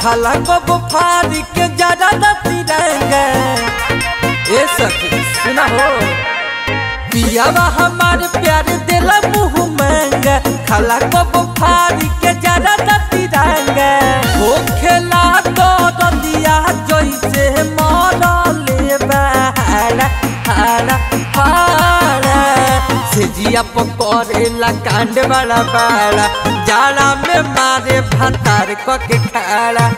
खाला कब फारी के जरा तिरंगा ए सखी सुना हो पियावा हमार प्यार दिला मुँह महंगा खाला कब फारी के जरा तिरंगा हो खेला तो दिया जैसे मरले बाड़ा हाड़ा हाड़ा से जिया पकड़ेला कांड बड़ा बड़ा जाला में मारे भतार के खाड़ा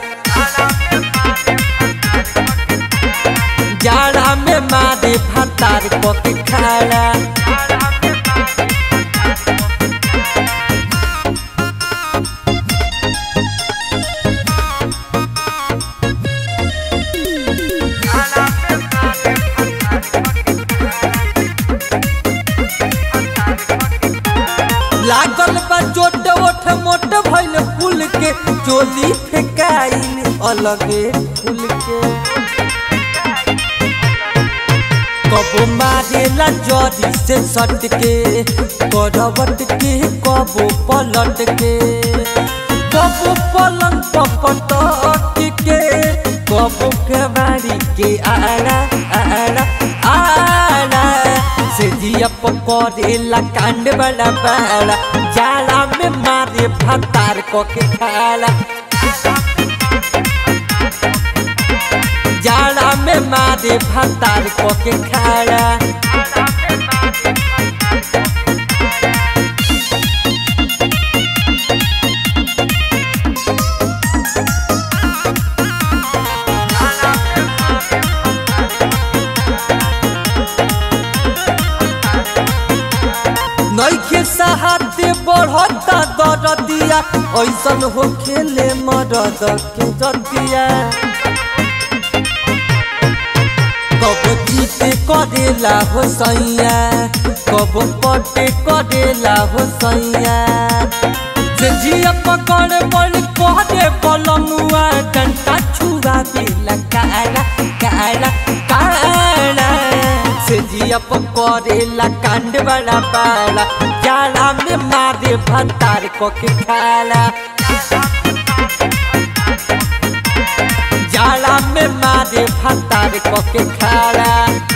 जाड़ा में मारे भतार के खाड़ा लागल बा चोट ओठ मोट भइल फूल के चोली फेकाइल अलगे फूल के कबो मारेला जरी से सट के करवट के कबो पलट के कबो पलंग पपटक के कबो कबाड़ी के आड़ा आड़ा आड़ा से जिया पकड़ेला कांड बड़ा बड़ा जाला में मारे भतार को के खाला जाला में मारे भतार को के खाला नैखे सहाते बढ़ता दरदिया ऐसन हो खेले मरद के दतिया कब जीते करेला हो सैया कब पटे करेला हो सैया से जिया पकड़ बड़ कहरे बलमुआ डंटा छुआ बेला काला काला काला से जिया पकड़ेला कांड बड़ा बड़ा जाला में मारे भतार को के खाला जाला में मारे भतार को के खाला